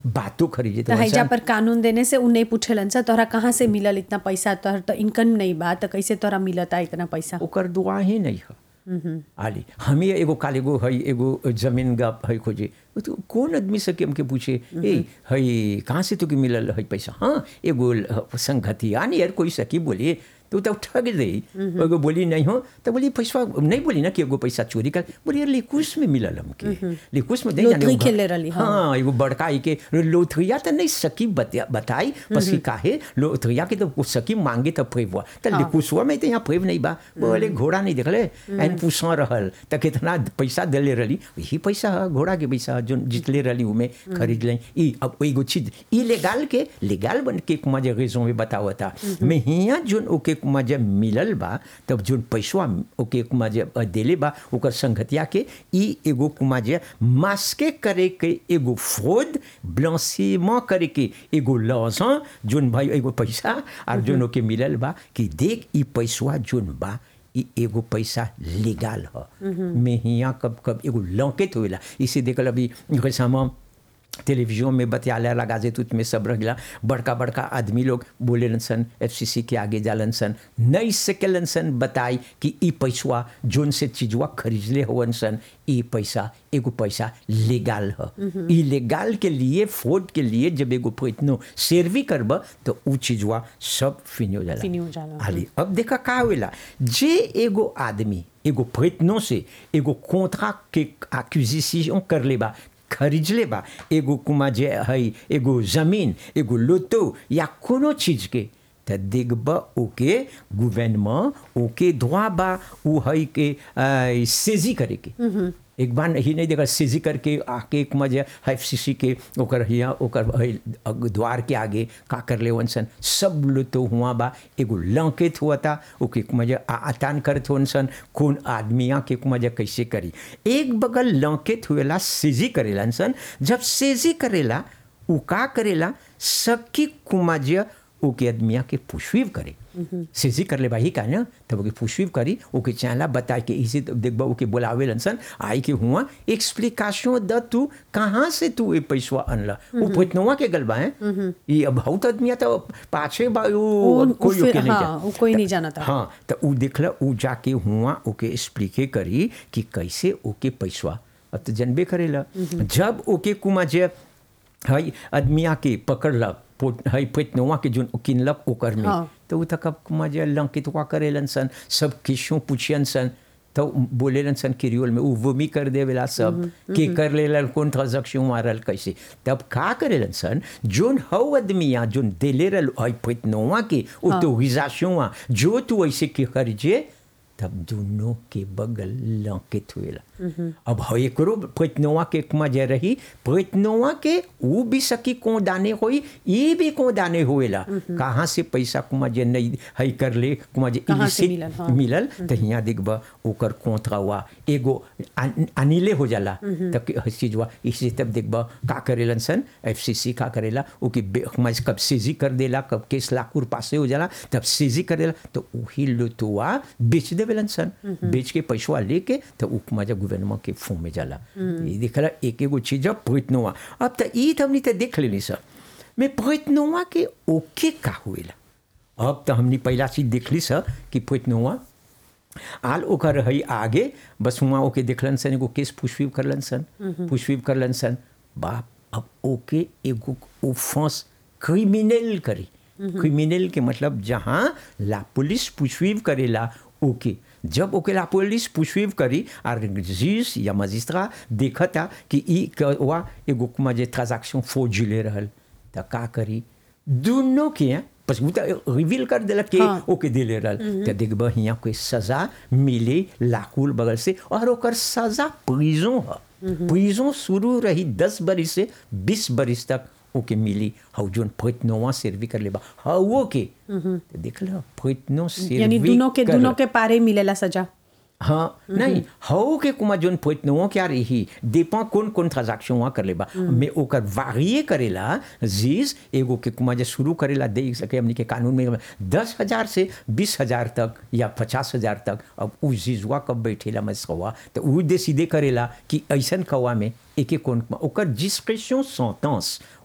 बातों खरीदे त हैजा पर कानून देने से उ नहीं पूछेलन सा तोहरा कहाँ से मिलल इतना पैसा तोहर तो इनकम नहीं बा त कैसे तोहरा मिलता इतना पैसा ओकर दुआ ही नहीं है आली हमें एगो काल एगो है एगो जमीन गा है खोजे वो तो कौन आदमी से के हमके पूछे ए है कहाँ से तुके मिलल है पैसा हाँ एगो ल- संगति आनी यार कोई सकी बोली तो तब ठग दे एगो बोली नहीं हो तो बोली पैसा नहीं बोली ना कि एगो पैसा चोरी कर बोली यार लेकुस में मिलल हमके लेकुस में नहीं जाने लोथरी वो- खेले रहली, हाँ। हाँ एगो बड़का ई के लोथरिया तो नहीं सकी बतिया बताई बस ही काहे लोथरिया के तो वो सकी मांगे तो फेब हुआ तो लेकुसवा में तो यहाँ फेब नहीं बा बोले घोड़ा नहीं देखले एन पूछा रहल तो कितना पैसा दिले रहली यही पैसा है घोड़ा के पैसा है, जो जितले रहली उमे खरीद लें ई अब एगो चीज ई लेगाल के लेगाल बन के कुमा जे रेजों में बतावा था मैं हिया जोन ओके कुमा जे मिलल बा तब जोन पैसवा ओके कुमा जे देले बा ओकर संगतिया के ई एगो कुमा जे मास्के करे के एगो फ्रॉड ब्लांसीमेंट करे के एगो लॉज़ जोन भाई एगो पैसा और जोन ओके मिलल बा कि देख ई पैसवा जोन बा ई एगो पैसा लीगल ह में हिया कब कब एगो लौकेत होएला इसे देखल अभी रेसामा टेलीविजन में बतियाला लगा जे तुत में सब रहिला बड़का बड़का आदमी लोग बोलेलन सन एफसीसी के आगे जालन सन नहीं सकेलन सन बताई कि ई पैसवा जोन से चीजवा खरीदले होवन सन ई पैसा एगो पैसा लीगल ह ई लीगल के लिए फ्रॉड के लिए जब एगो इतनो सेरवी करब तो ऊ चीजवा सब फिनी हो जाला फिनी हो जाला, आली अब देखा का होएला जे एगो आदमी एगो प्रयत्नों से एगो कॉन्ट्रैक्ट के एक्विजिशन कर लेबा खरीद लेबा एगो कुमा जे है एगो जमीन एगो लोतो या कोनो चीज के त देखब ओके गवर्नमेंट ओके धोआ बा उ है के आ, सेजी करे के एक बार ही नहीं देखा सेजी करके आके एक मजे एफ सी सी के ओकर हिया ओकर है द्वार के आगे का कर ले सन सब लो तो हुआ बा एगो लंकेत हुआ था ओके एक मजे आ- आतान करत हुन सन कौन आदमिया के एक मजे कैसे करी एक बगल लंकेत हुएला सेजी करेला सन जब सेजी करेला उ का करेला सबकी कुमाजिया ओके आदमिया के पुष्वीव करे सेजी कर ले भाई का ना तब ओके पुष्वीव करी ओके चाहला बता के इसे तो देखबा ओके बोलावे लनसन आई के हुआ एक्सप्लिकेशन द तू कहाँ से तू ये पैसवा अनला वो पोतनवा के गलबा है ये अब बहुत आदमिया तो पाछे बा उ- वो उ कोई फिर- ओके नहीं हाँ, जान- उ कोई नहीं जानता। हाँ तो उ देखला उ जाके हुआ ओके एक्सप्लिके करी कि कैसे ओके पैसवा अब तो जनबे करेला जब ओके कुमा जे हई आदमिया के पकड़लक पोट हई पेटनवा के जोन किनलक ओकर में हाँ। तो उ तक कुमा जे लंकितवा करेलन सन सब किशों पूछियन सन तो बोलेलन सन क्रियोल में उ वमी कर देवेला सब के कर लेलन कौन ट्रांजैक्शन मारल कैसे तब का करेलन सन जोन हौ आदमिया जोन देले रहल हई पेटनवा के ऑटोरिजाशन जो तू ऐसे के करजे तब दोनों के बगल लंकित हुएला अब हो एकरो प्रयत्नवा के कुमा जे रही प्रयत्नवा के ऊ भी सकी को दाने होई ये भी को दाने होएला कहाँ से पैसा कुमा जे नहीं हई कर ले कुमा जे कहाँ से illicit मिलल, हाँ। मिलल तो यहाँ देखब ओकर कोंथरा हुआ एगो अन- अनिले हो जाला तब के चीजवा इसे तब देखब का करेलन सन एफसीसी का करेला ओके बे- हमारे कब सेजी कर देला कब केस लाखुर पासे हो जाला तब सेजी करेला तो वही लुतुआ बेच देवेलन सन बेच के पैसवा लेके तो उ मजा गवर्नमेंट के फू में जाला ये देखला एक एगो चीज प्रयत्नवा अब तो ई तो हमनी तो देख लेनी सर मैं प्रयत्नवा के ओके का हुएला अब तो हमने पहला चीज देखली सर कि प्रयत्नवा आल ओकर है आगे बस हुआ ओके देखलन सन एगो केस पुष्पीव करलन सन पुष्पीव करलन सन बाप अब ओके एगो ओफेंस क्रिमिनल करी क्रिमिनल के मतलब जहाँ ला पुलिस पुष्पीव करेला ओके जब ओके ला पुलिस पुष्पीव करी और जज या मजिस्ट्रा देखता कि ई कवा एगो कुमा जे ट्रांजैक्शन फौजिले रहल त का करी दोनों के हैं बस वो तो रिवील कर देलक कि हाँ। ओके दिले रहल तो देखब हियाँ कोई सजा मिले लाकुल बगल से और ओकर सजा प्रिजों है प्रिजों शुरू रही दस बरिस से बीस बरिस तक ओके मिली हौ जोन फैतनोवा सेरवी कर लेबा हौ के तो देख लो फैतनो यानी सेरवी दोनों के कर- दोनों के पारे मिलेला सजा हाँ नहीं हौ के कुमा जोन फैतनोवा क्या रही देपा कौन कौन ट्रांजैक्शन वहाँ कर लेबा मैं ओकर वारिये करेला जीज एगो के कुमा जे शुरू करेला दे सके हमनी के कानून में दस हजार से बीस हजार तक या पचास हजार तक अब उ जीजवा कब बैठेला मसकवा तो उ दे सीधे करेला कि ऐसन कवा में एक एक कौन ओकर जिसक्रेशन सेंटेंस